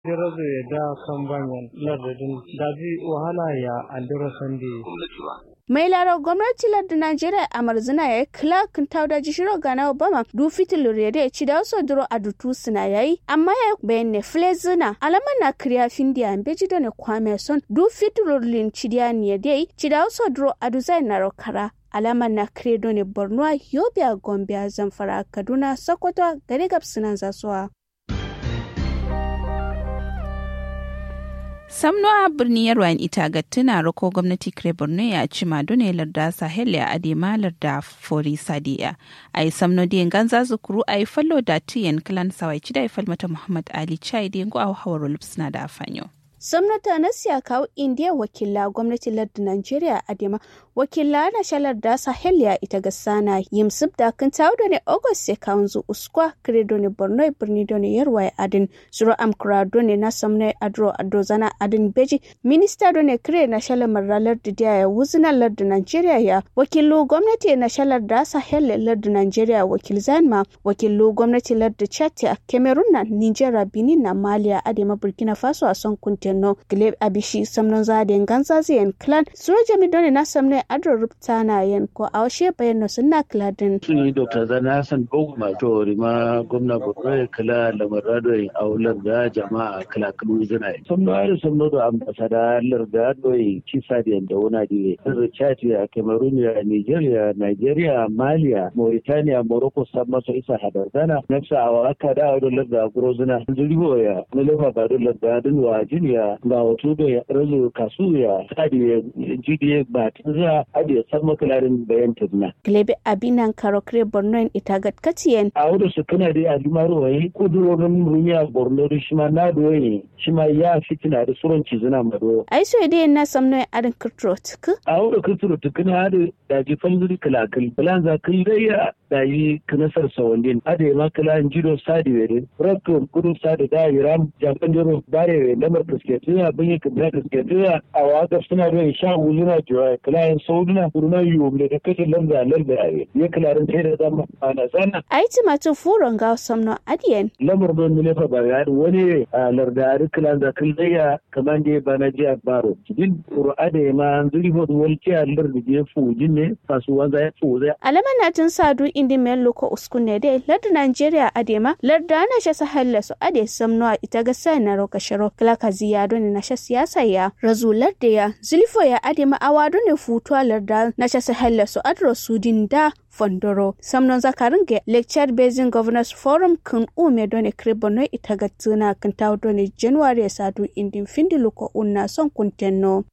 Dirazo ya da kan banyan lardadin daji wahala ya andira sande. mai laro gwamnati lardin najeriya a marzina ya yi clark tauda jishiro gana obama du fitil rede ci da wasu duro a dutu suna yayi amma ya bayan ne flezina alama na kriya findiya beji da ne kwame son du fitil lin ci da ne dai ci da wasu duro a duzai na rokara alama na kredo ne borno yobe gombe zamfara kaduna sokoto gari gabsunan zasuwa samnoa birnin yarwan ita ga tuna rako gwamnati kire borno ya ci madone larda sahel ya adema larda fori sadiya a yi samno diyan ganza zukuru a yi fallo da tiyan kalan sawai ci da falmata muhammad ali chai diyan go a hawar lupsna da afanyo Samnata na siya kawo indiya wakila gwamnatin lardin Najeriya Adema wakila na shalar da Sahel ya ita ga sana yimsub da kan tawo da ne August ya kawo zu uskwa kredo ne Borno birni da ne yarwa ya adin zuro amkura da ne na samne adro adro zana adin beji minista da ne kire na shalar maralar da ya wuzina lardin Najeriya ya wakilu gwamnati na shalar da Sahel lardin Najeriya wakil zanma wakilu gwamnati lardin Chad a Cameroon na Nigeria Benin na Maliya Adema Burkina Faso a son kuntin no gleb abishi samnon zaden ganza ziyan clan suro jami doni na samne adro rupta na yen ko awshe bayan no sunna kladin sun yi dr zana hassan boguma to rima gwamna borno kala lamarado a aular da jama'a kala kalu zina samno ari samno da ambasada lar da doyi kisa da yanda wuna di sirri chad ya cameroon ya nigeria nigeria malia mauritania morocco san maso isa hadardana nafsa awaka da aular da grozina zuribo ya nulefa ba dolar da dinwa jiniya ba wato da ya razo kasu ya sadi ya jidi ba ta za a da san makalarin bayan tazna. glebe abinan karokre borno in itagat katiyen a wadda su kana da alimaro waye kudurorin rumiya borno da shi ma na doye shi ma ya fitina da suron cizina mado. ai so dai na samno adin kirtro tuku a wadda kirtro tuku na da daji falzuri kalakal balan za kan gayya da yi kanasar sawandin ada ya makala jido sadi wede rakko kudu sadi da yiram japan jiro bare lamar kasketuya bin yi kabila kasketuya a waka suna da sha wuzuna jiwa kalayan sauduna kuruna yiwu da kashe lamba lamba ya kalarin sai da zama ana sana. ai timatin furon ga samno adiyen lamar don mile fa ba wani lardari kalan da kan zaya kamar da ba na jiya baro din qur'ada ya ma zuri ho wal ci allar da je fujin ne kasuwa za ya fuza alama na tun sadu indi men loko uskunne dai lardu Najeriya adema larda na sha sahalla su ade samno a ita ga sai na roka sharo kala kazi ya doni na sha siyasa ya razu larda ya zulfo ya adema awado ne futuwa larda na sha sahalla su adro sudin da fondoro samnon zakarin ga lecture basin governors forum kun ume done kribono ita ga tuna kan tawo done january sadu indin findi luko unna son kuntenno